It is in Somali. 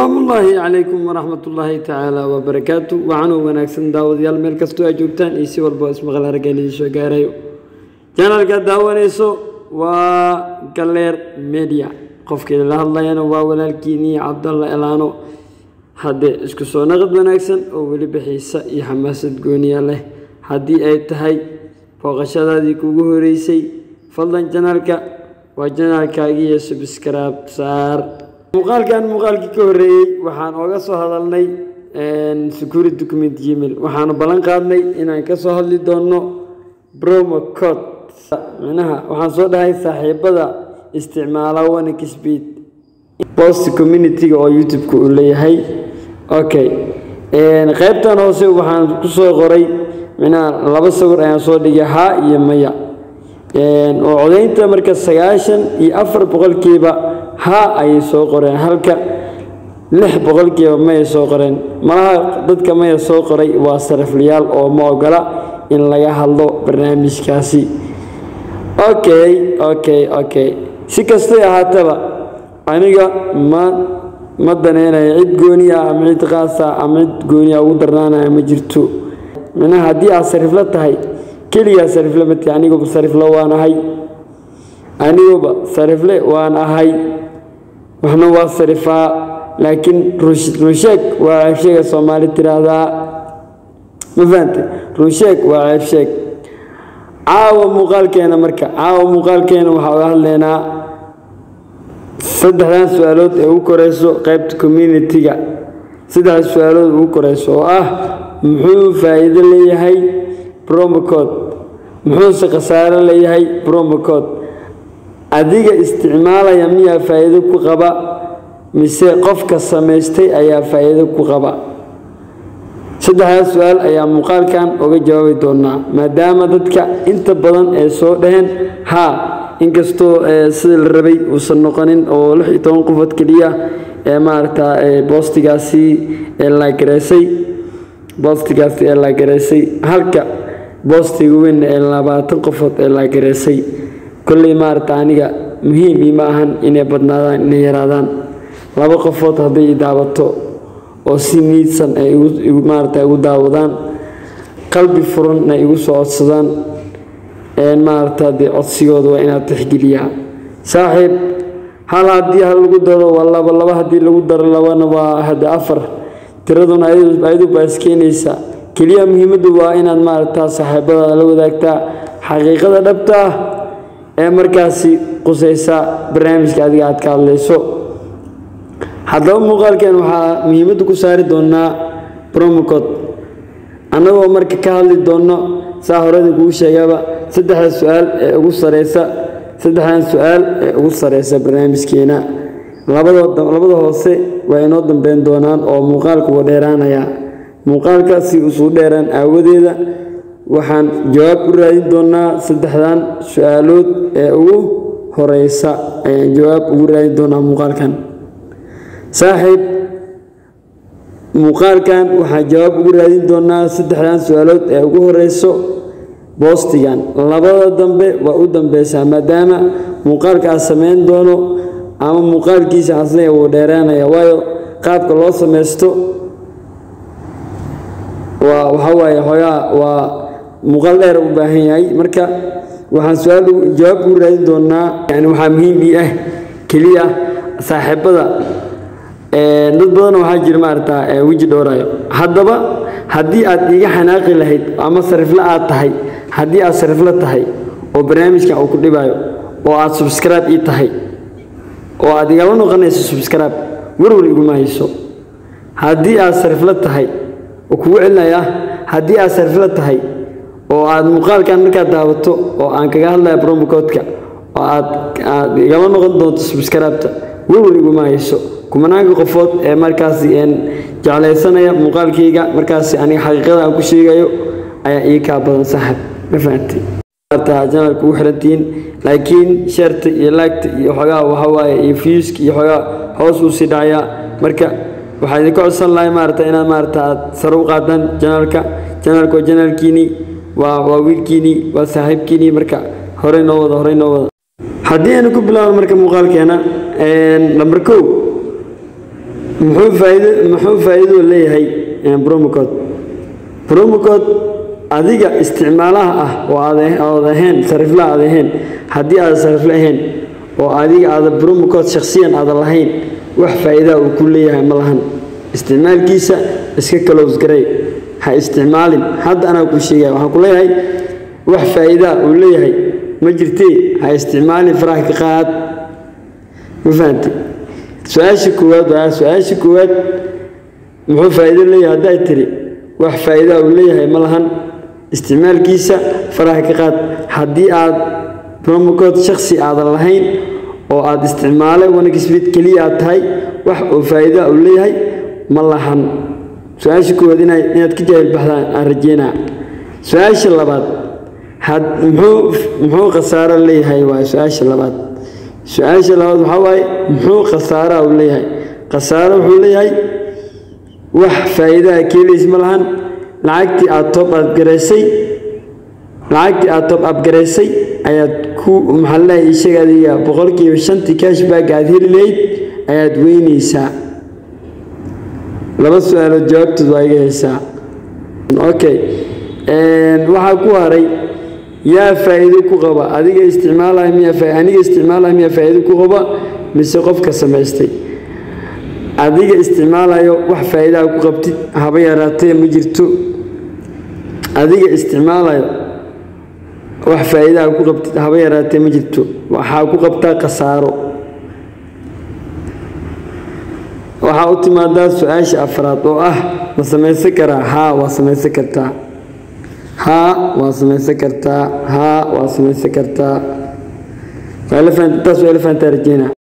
salaamullaahi calaykum waraxmatullaahi tacaala wabarakaatu waxaanuu wanaagsan daawadayaal meel kastoo ay joogtaan iyo si walba ismaqal aragga idiin soo gaarayo janalkaad daawanayso waa galeer media qofkii la hadlayana waa walaalkiinii cabdalla elaano haddee isku soo naqad wanaagsan oo weliba xiisa iyo xamaasad gooniya leh haddii ay tahay booqashadaadii kugu horeysay fadlan janaalka waa janaalkaagiiyo subscribe saar muuqaalkan muuqaalkii ka horreeyey waxaan ooga soo hadalnay security document gmail waxaanu ballan qaadnay inaan ka soo hadli doonno bromo code micnaha waxaan soo dhahay saaxiibada isticmaala wanik speed post community-ga oo youtube-ka uu leeyahay okay qaybtan hoose waxaan kusoo qoray micnaha laba sawir ayaan soo dhigay haa iyo maya oo codaynta marka sagaashan iyo afar boqolkiiba haa ayay soo qoreen halka lix boqolkiiba mayay soo qoreen malaha dadka maya soo qoray waa sariflayaal oo ma ogola in laga hadlo barnaamijkaasi okay okay okay si kastay ahaataba aniga ma ma daneynayo cid gooni ah ama cid qaasa ama cid gooni ah ugu darnaanaya ma jirto micnaha haddii aad sariflo tahay keligaa sarifle mati aniguba sarifle waan ahay aniguba sarifle waan ahay waxna waa sarifaa laakiin runsheeg waa ceebsheega soomaali tiraahdaa ma fahante runsheeg waa ceebsheeg caawa muuqaalkeena marka caawa muuqaalkeena waxaa uga hadlaynaa saddexdan su-aalood ee ugu koreyso qaybta community-ga saddexda su-aalood ugu koreyso oo ah muxuu faa-iido leeyahay bromocode muxuuse khasaaro leeyahay bromocode adiga isticmaalaya miyaa faa-iido ku qaba mise qofka samaystay ayaa faa-iido ku qaba saddexdaas su-aal ayaa muuqaalkan uga jawaabi doonaa maadaama dadka inta badan ee soo dhaheen haa inkastoo sida la rabay uusan noqonin oo lix iyo toban qofood keliya ee maaragta boostigaasi ee laagareysay boostigaasi ee laagareysay halka boostiga weyn ee labaatan qofood ee laagareysay kolley maaragta aniga muhiim iima ahan inay badnaadaan inay yaraadaan laba qofood hadday i daawato oo si niidsan ay maarata igu daawadaan qalbi furan ay igu soo codsadaan maarata dee codsigooda waa inaad tixgeliyaa saaxiib hal haddii hal lagu daro waa laba laba haddii lagu daro labana waa hade afar tiraduna ayadu baa iskeenaysa keliya muhiimaddu waa inaad maaragta saaxiibadaada la wadaagtaa xaqiiqada dhabta ah ee markaasi qusaysa barnaamijka adiga aad ka hadlayso haddaba muuqaalkeen waxaa muhiimadda ku saari doonaa bromocod annagoo marka ka hadli doonno saa horeda kugu sheegaba saddexda su-aal ee ugu sareysa saddexdan su-aal ee ugu sareysa barnaamijkeena labada hoose waa inoo dambeyn doonaan oo muuqaalku wa dheeraanaya muuqaalka si usuu dheeraan aawadeeda waxaan jawaab u raadin doonaa saddexdan su-aalood ee ugu horeysa ayaan jawaab ugu raadin doonaa muuqaalkan saaxiib muuqaalkan waxaan jawaab ugu raadin doonaa saddexdan su-aalood ee ugu horeyso boostigan labada dambe waa u dambeysaa maadaama muuqaalka aad sameyn doono ama muuqaalkiisa asnaga wuu dheeraanaya waayo qaabka loo sameysto waa waxaa waaye xoogaa waa muuqaal dheer u baahan yahay marka waxaan su-aal jawaab ugu raadin doonaa yani waxaa muhiim ii ah keliya saaxiibada dad badan waxaa jira maarata weji dhowraayo haddaba haddii aad iiga xanaaqi lahayd ama sarifle aad tahay haddii aad sarifle tahay oo barnaamijkan uu ku dhibaayo oo aad subscribe ii tahay oo aad igala noqonayso subscribe warwar iguma hayso haddii aad sarifle tahay oo kugu celinaya haddii aad sarifle tahay oo aad muuqaalkan markaad daawato oo aan kaga hadlaya bromocodka oo aad aad igala noqon doonto subscribeta warwar iguma hayso kumanaanka qofood ee markaasi jeclaysanaya muuqaalkayga markaasi aniga xaqiiqada aan ku sheegayo ayaa ii kaa badan saaxib ma fahamtay janalka ugu xirantihiin laakiin sheerta iyo laagta iyo xogaa waxawaaye iyo fiuska iyo xogaa hoos uu sii dhacayaa marka waxaa idinka codsan lahay maarata inaad maarata aad sare u qaadaan janaalka janaalka waa janaalkiinii waa waa wiilkiinii waa saaxiibkiinii marka horey noo wada horey noo wada haddii aynu ku bilaabno marka muuqaalkeena lamber kow muxuu faa'iido muxuu faa'iido leeyahay bromocode bromocode adiga isticmaalaha ah oo aad aad ahayn sarifla aad ahayn haddii aad sarifla ahayn oo adiga aada bromocode shakhsiyan aadan lahayn wax faa'iidaa uu ku leeyahay ma lahan isticmaalkiisa iska close garay ha isticmaalin hadda anaa ku sheegaya waxaan ku leeyahay wax faa'iidaa uu leeyahay ma jirtee ha isticmaalin faraha ka qaad ma fahamtay su-aasha koowaad waa su-aasha koowaad muxuu faa'iido leeyahay hadday tiri wax faa'iidaa uu leeyahay ma lahan isticmaalkiisa faraha ka qaad haddii aad bromocode shakhsi aadan lahayn oo aad isticmaalay wanexbit keliya aad tahay wax oo faa'iida uu leeyahay ma lahan su-aasha koowaad ina inaad ka jaahil baxdaan aan rajeynaa su-aasha labaad had muxuu muxuu khasaaro leeyahay waa su-aasha labaad su-aasha labaad waxaa waaye muxuu khasaaraa uu leeyahay khasaaro wuxuu leeyahay wax faa'iidaha keelays ma lahan lacagtii aad top abgaraysay lacagtii aad top abgaraysay ayaad ku maxaa leeyahay ishaga adiga boqolkiiba shantii cashback aad heli lahayd ayaad weynaysaa laba su-aalood jawaabtood waa iga haysaa okay waxaa ku haray yaa faa'iido ku qaba adiga isticmaalaya miya aniga isticmaalaya miya faa'iido ku qaba mise qofka samaystay adiga isticmaalayo wax faa'iidaha ku qabtid haba yaraatee ma jirto adiga isticmaalayo wax faa'iidaha ku qabtid haba yaraatee ma jirto waxaa ku qabtaa khasaaro waxaa u timaadaa su-aasha afraad oo ah ma samaysan karaa haa waa samaysan kartaa haa waa samaysan kartaa haa waa samaysan kartaa waa la fahantaas waa la fahantaa rajeyna